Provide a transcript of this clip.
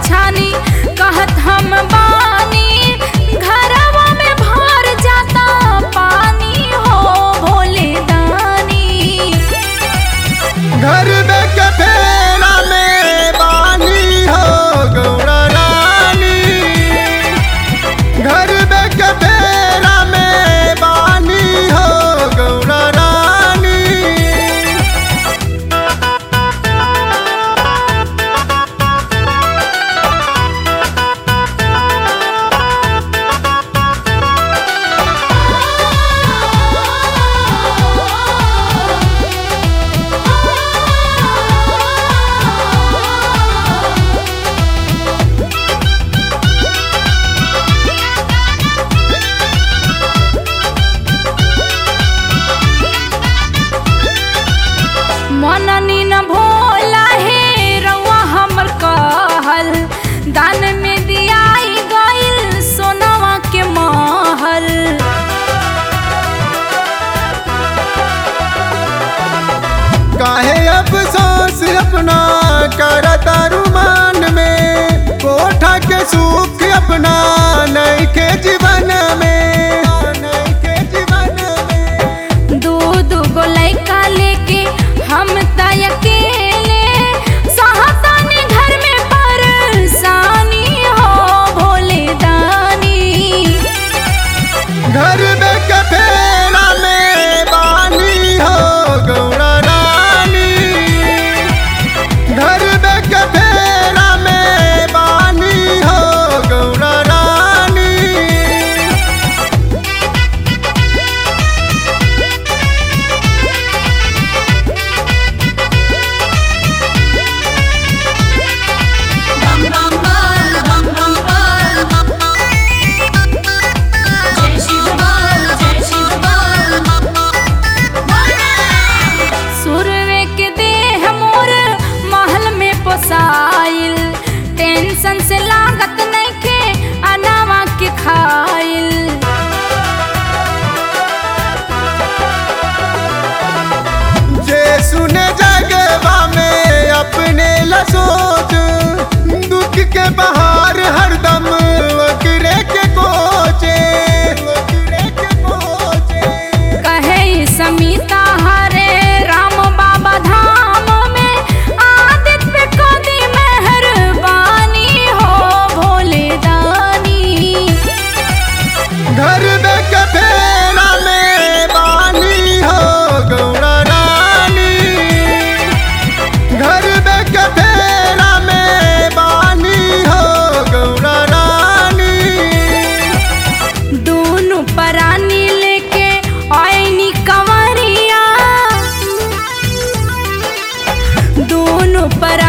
छानी कहत हम बानी घरवा में भर जाता पानी हो भोले दानी घर में के फेरा में बानी हो गौरा रानी घर में के फेरा में बानी हो गौरा रानी मननी न भोला हे रउआ हमर कहल दान में दियाई गइल सोनवा के महल काहे अफसोस अपना करता रुमान में कोठा के सुख अपना नहीं के जीवन में नहीं के जीवन में दू दू गो लइका लेके हम त अकेले सहतानी घर में परेशानी हो भोले दानी घर में कफेरा में बानी हो गौरा रानी घर में कफेरा में बानी हो गौरा रानी सुरवे के देह मोर महल में पोसाइल टेंशन से लागत नइखे अनावा के खाइल जे सुने जगवा में अपने ला सोच दुख के बहार हरदम वकरे के कोचे वकरे के कोचे कहे ई समीता हरे राम बाबा धाम में आदित्य पे कदी मेहरबानी हो भोले दानी घर में कफेरा में बानी हो गौरा रानी घर में कफेरा में बानी हो गौरा रानी दोनों परानी लेके आईनी कंवरिया दोनों पर